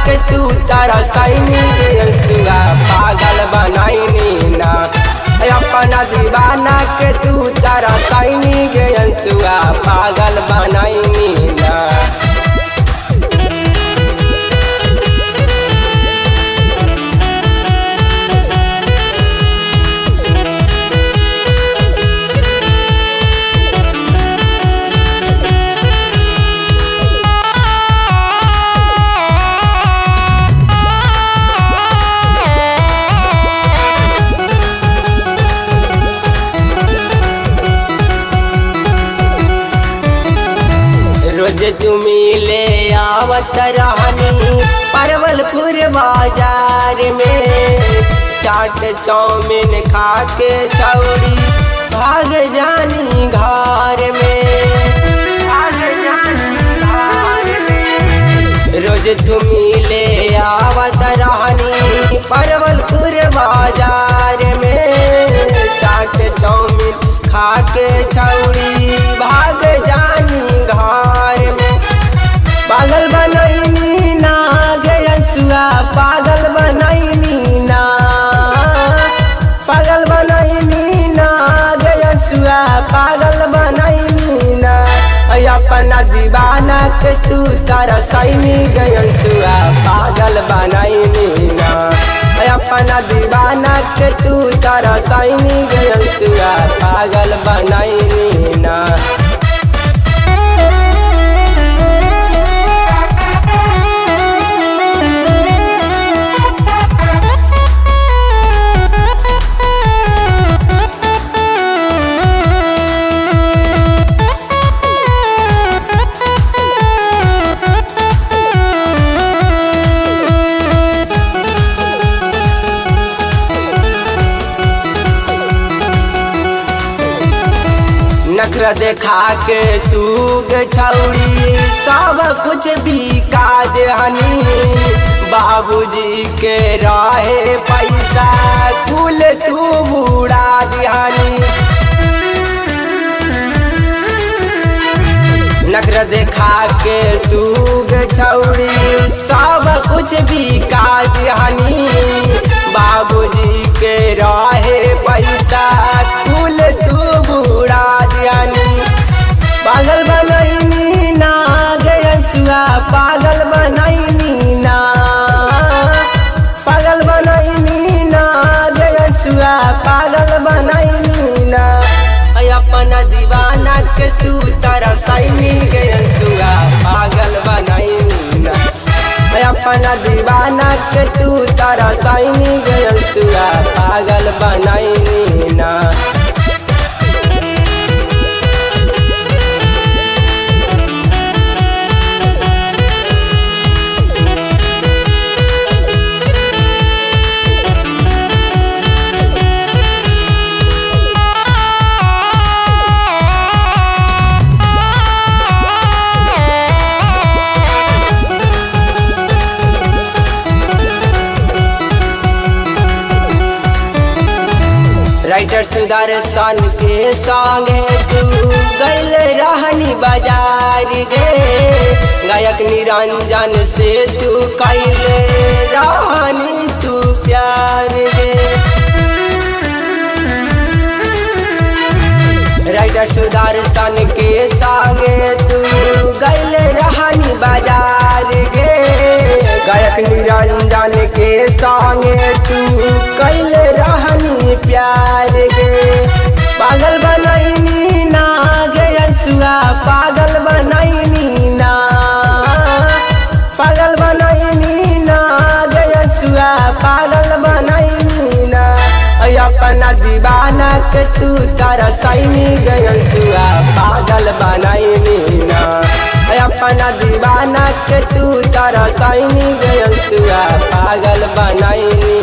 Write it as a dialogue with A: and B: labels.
A: के तू तारा सैनी अंसुआ पागल बनाईनी ना अपना दीवाना के तू तारा सैनी गे अंसुआ पागल बनाईनी ना रोज तुमी ले आवत रहनी परवलपुर बाजार में चाट चाउमीन खा के छौड़ी भाग जानी घर में भाग जानी घर में रोज तुमी ले आवत रहनी परवलपुर बाजार में चाट चाउमीन खा के छौड़ी भाग जानी घर में पागल बनैनी ना गयसुआ पागल बनैनी ना पागल बनैनी ना गयसुआ पागल बनैनी ना ऐ अपना दीवाना के तू तारा सैनी गयसुआ पागल बनैनी ना ऐ अपना दीवाना के तू तारा सैनी गयसुआ पागल बनैनी ना नखरा देखा के तू गे छौड़ी सब कुछ भी काज हनी बाबूजी के रहे पैसा कुल तू बुड़ा दिहानी नखरा देखा के तू गे छौड़ी सब कुछ भी काज हनी बाबूजी के रहे पैसा कुल तू बुड़ा दियानी पागल बनैनी ना गयसुआ पागल बनैनी ना पागल बनैनी ना गयसुआ पागल बनैनी ना ऐ अपना दीवाना के तू तारा सैनी गयसुआ पागल बनैनी ना ऐ अपना दीवाना के तू तारा सैनी गयसुआ पागल बनैनी ना राइटर सुदर्शन के संगे तू गैल रहनी बाजार गे गायक निरंजन से तू कैल रहनी तू प्यार गे राइटर सुदर्शन के संगे तू गैल रहनी बाजार गे गायक निरंजन के संगे तू कैल रहनी प्यार गे पागल बनैनी ना गयसुआ पागल बनैनी ना पागल बनैनी ना गयसुआ पागल बनैनी ना ऐ अपना दीवाना के तू तारा सैनी गयसुआ पागल बनैनी ना ऐ अपना दीवाना के तू तारा सैनी गयसुआ पागल बनैनी